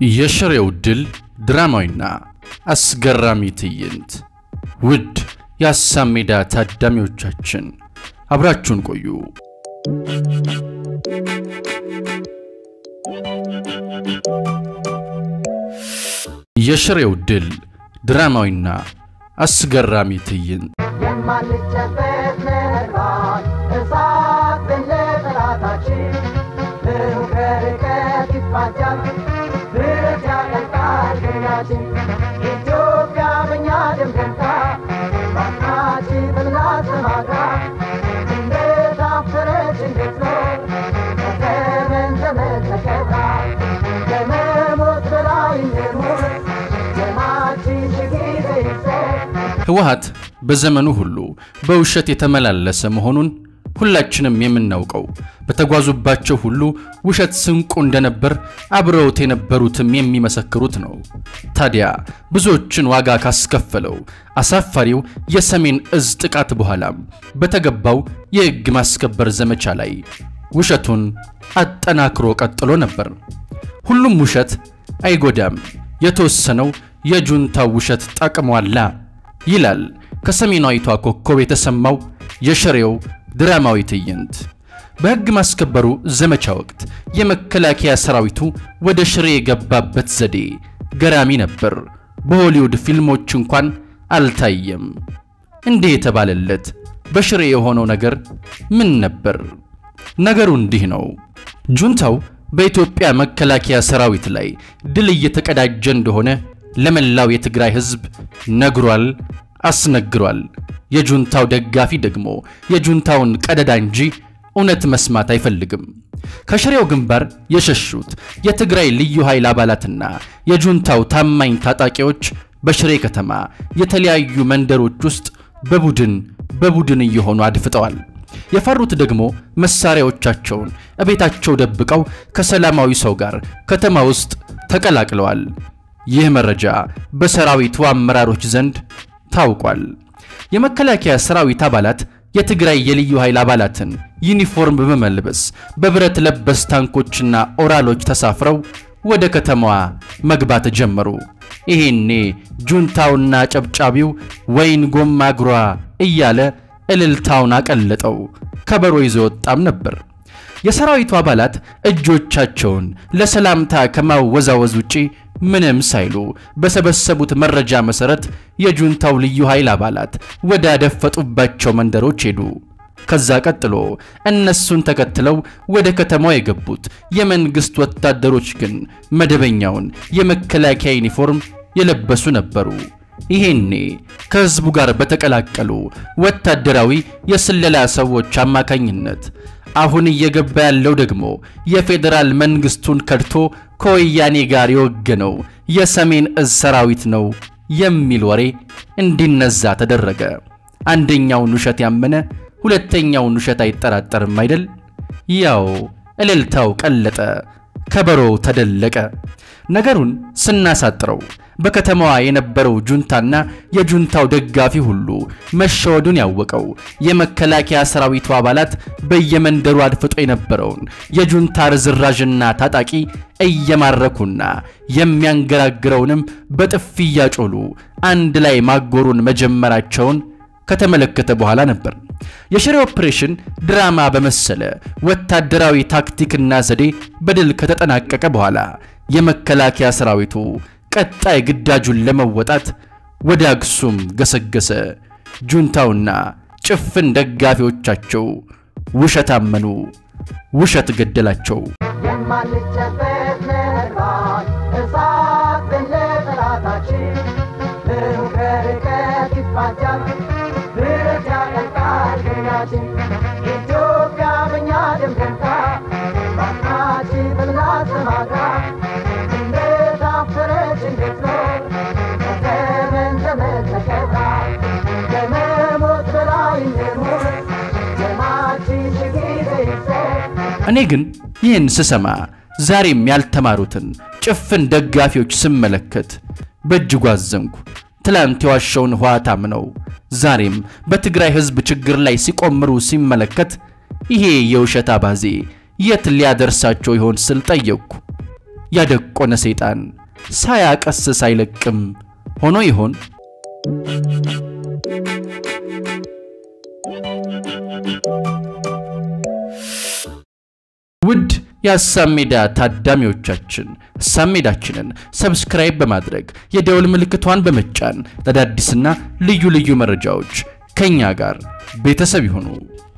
የሽሬው ድል ድራማዊና አስገራሚ ትዕይንት። ውድ የሀሳብ ሜዳ ታዳሚዎቻችን አብራችሁን ቆዩ። የሽሬው ድል ድራማዊና አስገራሚ ትዕይንት የማንጨበት ነባር እሳት በለጠላታችን ብሩህ ከርቀት ይፋጃል ብረት ያቀልጣል ገኛችን ኢትዮጵያ በእኛ ደም ደምቃ ባናችን በምላት ተማጋ እንደታፈረች እንዴት ነው ከዘመን ዘመን ተከብራ ከመሞት በላይ እንሞት ደማችን ሺህ ጊዜ ይፍሰስ ህወሓት በዘመኑ ሁሉ በውሸት የተመላለሰ መሆኑን ሁላችንም የምናውቀው በተጓዙባቸው ሁሉ ውሸት ስንቁ እንደነበር አብረውት የነበሩትም የሚመሰክሩት ነው። ታዲያ ብዙዎችን ዋጋ ካስከፈለው አሳፋሪው የሰሜን እዝ ጥቃት በኋላም በተገባው የሕግ ማስከበር ዘመቻ ላይ ውሸቱን አጠናክሮ ቀጥሎ ነበር። ሁሉም ውሸት አይጎዳም፣ የተወሰነው የጁንታው ውሸት ጠቅሟላ ይላል ከሰሜናዊቷ ኮከብ የተሰማው የሽሬው ድራማዊ ትዕይንት። በሕግ ማስከበሩ ዘመቻ ወቅት የመከላከያ ሰራዊቱ ወደ ሽሬ የገባበት ዘዴ ገራሚ ነበር። በሆሊውድ ፊልሞች እንኳን አልታየም። እንዲህ የተባለለት በሽሬ የሆነው ነገር ምን ነበር? ነገሩ እንዲህ ነው። ጁንታው በኢትዮጵያ መከላከያ ሰራዊት ላይ ድል እየተቀዳጀ እንደሆነ ለመላው የትግራይ ሕዝብ ነግሯል፣ አስነግሯል። የጁንታው ደጋፊ ደግሞ የጁንታውን ቀደዳ እንጂ እውነት መስማት አይፈልግም። ከሽሬው ግንባር የሸሹት የትግራይ ልዩ ኃይል አባላትና የጁንታው ታማኝ ታጣቂዎች በሽሬ ከተማ የተለያዩ መንደሮች ውስጥ በቡድን በቡድን እየሆኑ አድፍጠዋል። የፈሩት ደግሞ መሳሪያዎቻቸውን እቤታቸው ደብቀው ከሰላማዊ ሰው ጋር ከተማ ውስጥ ተቀላቅለዋል። ይህ መረጃ በሰራዊቱ አመራሮች ዘንድ ታውቋል። የመከላከያ ሰራዊት አባላት የትግራይ የልዩ ኃይል አባላትን ዩኒፎርም በመልበስ በብረት ለበስ ታንኮችና ኦራሎች ተሳፍረው ወደ ከተማዋ መግባት ጀመሩ። ይሄኔ ጁንታውና ጨብጫቢው ወይን ጎማ እግሯ እያለ እልልታውን አቀለጠው። ከበሮ ይዞ ወጣም ነበር። የሰራዊቱ አባላት እጆቻቸውን ለሰላምታ ከማወዛወዝ ውጪ ምንም ሳይሉ በሰበሰቡት መረጃ መሰረት የጁንታው ልዩ ኃይል አባላት ወደ አደፈጡባቸው መንደሮች ሄዱ። ከዛ ቀጥሎ እነሱን ተከትለው ወደ ከተማው የገቡት የመንግስት ወታደሮች ግን መደበኛውን የመከላከያ ዩኒፎርም የለበሱ ነበሩ። ይሄኔ ከህዝቡ ጋር በተቀላቀሉ ወታደራዊ የስለላ ሰዎች አማካኝነት አሁን እየገባ ያለው ደግሞ የፌዴራል መንግስቱን ከድቶ ከወያኔ ጋር የወገነው የሰሜን እዝ ሰራዊት ነው የሚል ወሬ እንዲነዛ ተደረገ። አንደኛውን ውሸት ያመነ ሁለተኛውን ውሸት አይጠራጠርም አይደል? ያው እልልታው ቀለጠ፣ ከበሮው ተደለቀ። ነገሩን ስናሳጥረው በከተማዋ የነበረው ጁንታና የጁንታው ደጋፊ ሁሉ መሸወዱን ያወቀው የመከላከያ ሰራዊቱ አባላት በየመንደሩ አድፍጦ የነበረውን የጁንታ ርዝራዥና ታጣቂ እየማረኩና የሚያንገራግረውንም በጥፊ እያጮሉ አንድ ላይ ማጎሩን መጀመራቸውን ከተመለከተ በኋላ ነበር። የሽሬ ኦፕሬሽን ድራማ በመሰለ ወታደራዊ ታክቲክና ዘዴ በድል ከተጠናቀቀ በኋላ የመከላከያ ሰራዊቱ ቀጣይ ግዳጁን ለመወጣት ወደ አክሱም ገሰገሰ። ጁንታውና ጭፍን ደጋፊዎቻቸው ውሸት አመኑ፣ ውሸት ገደላቸው። የማንጨበት ነባር እሳት በለጠላታችን ብሩህ ከርቀት ይፋጃል ብረት ያቀልጣል ገኛችን ኢትዮጵያ በእኛ ደም ደምቃ ባናችን በምላት ተማጋ እንደታፈረች እንዴት ነው ከዘመን ዘመን ተከብራ ከመሞት በላይ እንሞት ደማችን ሺህ ጊዜ ይፍሰስ እኔ ግን ይህን ስሰማ ዛሬም ያልተማሩትን ጭፍን ደጋፊዎች ስመለከት በእጅጉ አዘንኩ። ትላንት የዋሸውን ህወሓት ነው ዛሬም በትግራይ ህዝብ ችግር ላይ ሲቆምሩ ሲመለከት ይሄ የውሸት አባዜ የት ሊያደርሳቸው ይሆን ስል ጠየቅኩ። ያደቆነ ሰይጣን ሳያቀስስ አይለቅም ሆኖ ይሆን? ውድ የሀሳብ ሜዳ ታዳሚዎቻችን ሀሳብ ሜዳችንን ሰብስክራይብ በማድረግ የደወል ምልክቷን በመጫን ለአዳዲስና ልዩ ልዩ መረጃዎች ከእኛ ጋር ቤተሰብ ይሁኑ።